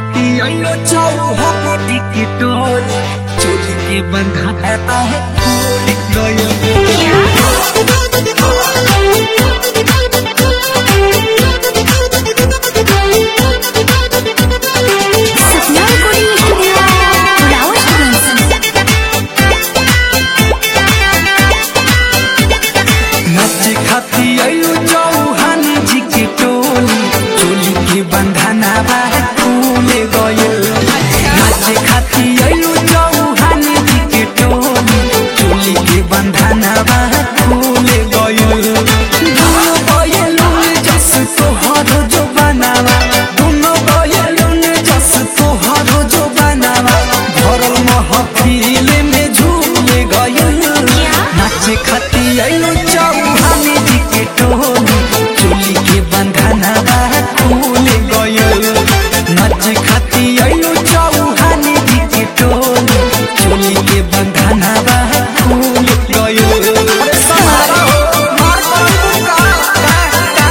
खाती आइयो चौहा टिकटोल चोली के बंधा रहता है फूल गयो सपना recording studio, Flower Students. नाचे खाती आइयो चौहान जी के टोली चोली के बंधना बा फूल गयो नाचे खाती आइयो चौहान जी के टोली चोली के बंधना बा फूल गयो दोनों गयलुन जस तोहर जो बनावा दोनों गयलुन जस तोहर जो बनावा भरल महफिल में झूल गयल नाचे खाती आइलो चौहान जी के टोली चोली के बंधना बा खुल गयल नाचे खाती आइलो चौहान जी के टोली चोली के बंधना बा खुल गयल अरे सहारा हो मार पड़ू का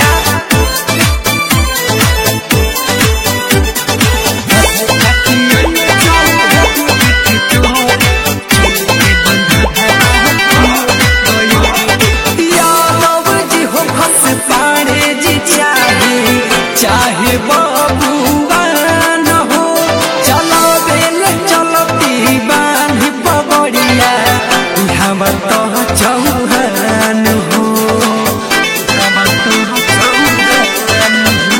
यादव जी हो खस पाड़े जी चाहे चाहे बबुआ न हो चलो बेल चलो दीवान पबड़िया हम तो चौहान हो हम तो चौहान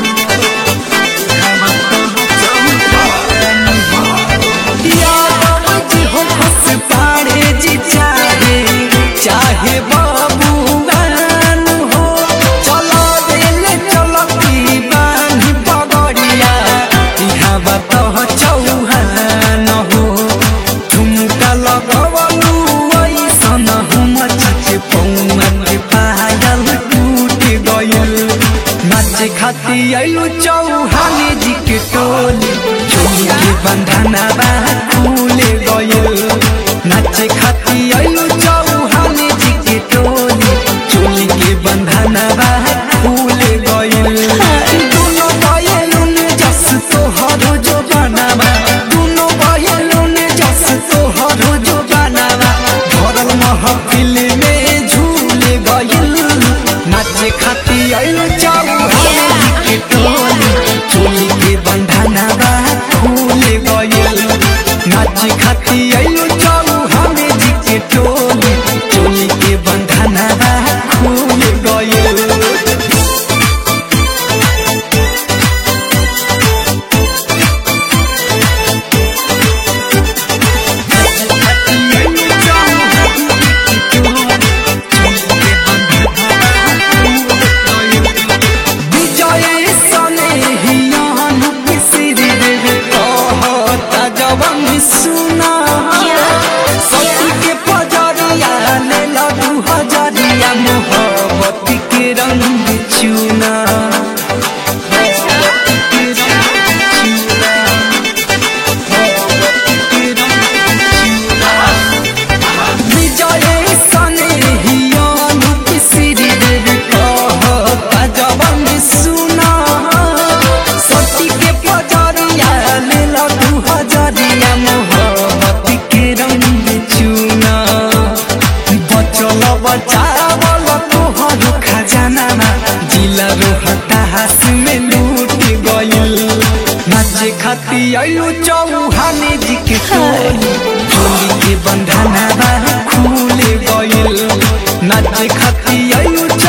यादव जी हो खस पाड़े जी चाहे चाहे बबुआन हो चलो दिल चलो दीवान पगड़िया यहाँ बतो चौहान हो झुमका लगवलू ऐसन हम चचे पौआ के पायल टूट गयल नाचे खाती आइलो चौहान जी के टोली चोली के बंधना बा खुल गयल नाचे खाती आइलो चौहान जी के टोली चोली के बंधना बा खुल गयल दोनों गयलुन जस तोहर जो बनावा दोनों गयलुन जस तोहर जो बनावा भरल महफिल में झूल गयल नाचे खाती आइलो चौहान जी के टोली चोली के बंधना बा खुल गयल नाचे खाती आइलो चौहान जी के टोली चोली के बंधना बा खुल गयल विजय सने हियान पिसिर देवे कहता जवन सुना सती के पजरिया ले लडू हजरिया मोहब्बत के रंग चुना विजय सने हियान पिसिर देवे कहता जवन सुना सती के पजरिया ले लडू हजरिया मोहब्बत के रंग चुना बचल बचावल तोहर खजाना जिला रोहतास में लूट गइल नाचे खाती आइलो चौहान जी के टोली चोली के बंधना बा खुल गइल नाचे खाती आइलो